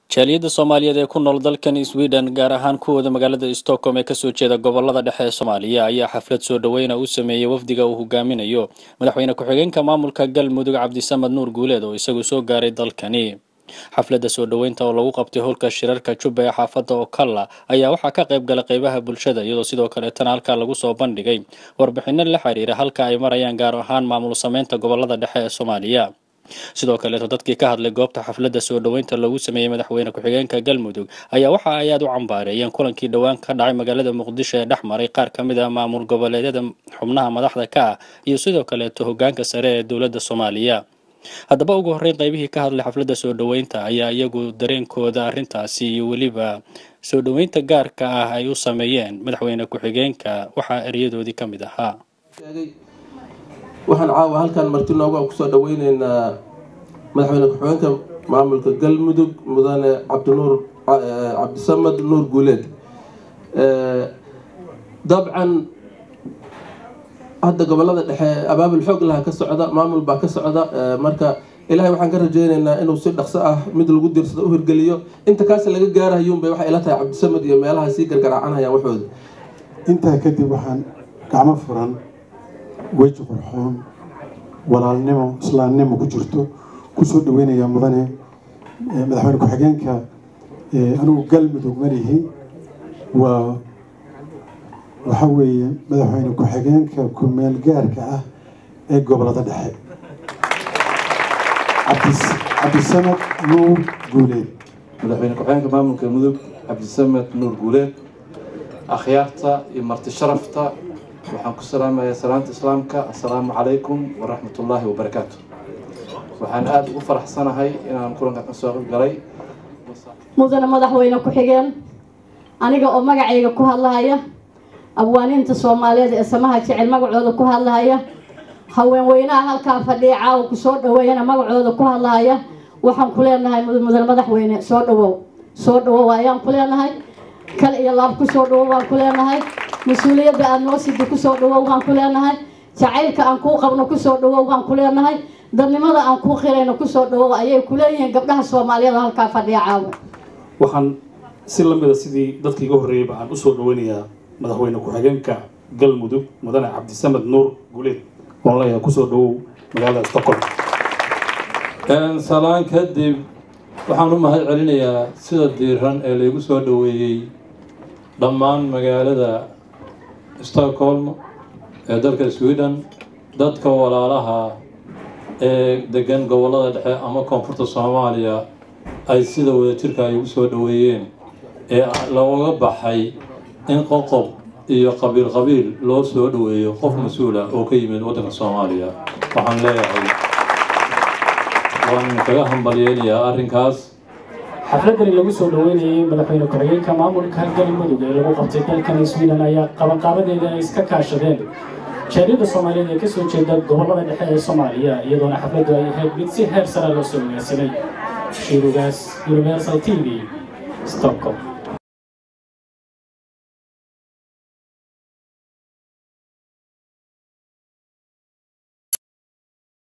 jaaliyadda soomaaliyeed ee ku nool dalkan sweden gaar ahaan kuwooda magaalada stockholm ee kasoo jeeda gobolada dhexe ee soomaaliya ayaa xaflad soo dhoweyna u sameeyey wafdiga uu hogaaminayo madaxweyne ku-xigeenka maamulka galmudug cabdisamad nuur guuleed oo isagu soo gaaray dalkani xafladda soo dhoweynta oo lagu qabtay howlka shirarka jubba ee xaafadda okalla ayaa waxaa ka qayb galay qeybaha bulshada iyadoo sidoo kaleetana halkaa lagu soo bandhigay warbixino la xiriira halka ay marayaan gaar ahaan maamul sameynta gobolada dhexe ee soomaaliya sidoo kaleeto dadkii ka hadlay goobta xafladda soo dhoweynta lagu sameeyey madaxweyne ku-xigeenka galmudug ayaa waxa ay aada u cambaareeyeen kulankii dhowaan ka dhacay magaalada muqdisho ee dhex maray qaar ka mid ah maamul goboleedyada xubnaha madaxda ka ah iyo sidoo kaleeto hogaanka sare ee dowladda soomaaliya haddaba ugu horreyn qaybihii ka hadlay xafladda soo dhoweynta ayaa iyagu dareenkooda arrintaasi iyo weliba soo dhoweynta gaarka ah ay u sameeyeen madaxweyne ku-xigeenka waxaa eryadoodii ka mid ahaa waxaan caawa halkan marti nooga kusoo dhaweyneynaa madaxweyne ku-xigeenka maamulka galmudug mudane cabdinuur cabdisamad nuur guuleed dabcan hadda gobolada dhexe abaabul xoog laha ka socda maamul baa ka socda marka ilaahay waxaan ka rajeyneynaa inuu si dhaqso ah mid lagu diirsado u hirgeliyo inta kaasi laga gaarahayuunbay waxay ila tahay cabdisamad iyo meelaha sii gargaraacanayaan waxooda intaa kadib waxaan gacmo furan weji qurxoon walaalnimo islaamnimo ku jirto kusoo dhaweynayaa mudane madaxweyne ku-xigeenka anigu galmudug malihi waa waxa weeye madaxweyne ku-xigeenka ku-meel gaarka ah ee gobolada dhexe cabdisamad nuur guuleed madaxweyne ku-xigeenka maamulka mudug cabdisamad nuur guuleed akhyaarta iyo marti sharafta waxaan ku salaamayaa salaanta islaamka assalaamu calaykum waraxmat ullaahi wabarakaatu waxaan aada ugu faraxsanahay inaan kulanka ka soo qayb galay mudane madaxweyne ku-xigeen aniga oo magacayga ku hadlahaya abwaaniinta soomaaliyeed ee samaha jecel magacooda ku hadlahaya haweenweynaha halkaa fadhiya caawa kusoo dhaweeyana magacooda ku hadlahaya waxaan ku leenahay mudane madaxweyne soo dhawow soo dhawow ayaan ku leenahay kal iyo laab kusoo dhawow waan ku leenahay mas-uuliyadda aada noo sidi kusoo dhawow waan ku leenahay jacaylka aan kuu qabno kusoo dhawow waan ku leenahay dadnimada aan kuu qirayno kusoo dhawow ayay ku leeyihiin gabdhaha soomaaliyeed halkaa fadhiya caawa waxaan si lamida sidii dadka iga horreeyeyba aan usoo dhaweynayaa madaxweyne ku-xigeenka galmudug mudane cabdisamad nuur guuleed oon leeyahay kusoo dhawow magaalada stockholm salaan kadib waxaan u mahad celinayaa sida diiran ee laygu soo dhaweeyey dhammaan magaalada stockholm ee dalka sweden dadka walaalaha ee degan gobolada dhexe ama koonfurta soomaaliya ay sida wadajirka ay ugu soo dhaweeyeen ee looga baxay in qoqob iyo qabiil qabiil loo soo dhaweeyo qof mas-uula oo ka yimid waddanka soomaaliya waxaan leeyahay waan kaga hambalyeynayaa arrinkaas xafladani lagu soo dhoweynayay madaxweyne ku-xigeenka maamulka galmudug ee lagu qabtay dalkan sweden ayaa qabanqaabadeeda ay iska kaashadeen jaaliyadda soomaaliyeed ee kasoo jeeda gobolada dhexe ee soomaaliya iyadoona xafladdu ay ahayd mid si heer sara loo soo wagaarsanay shirugaas universal t v stockholm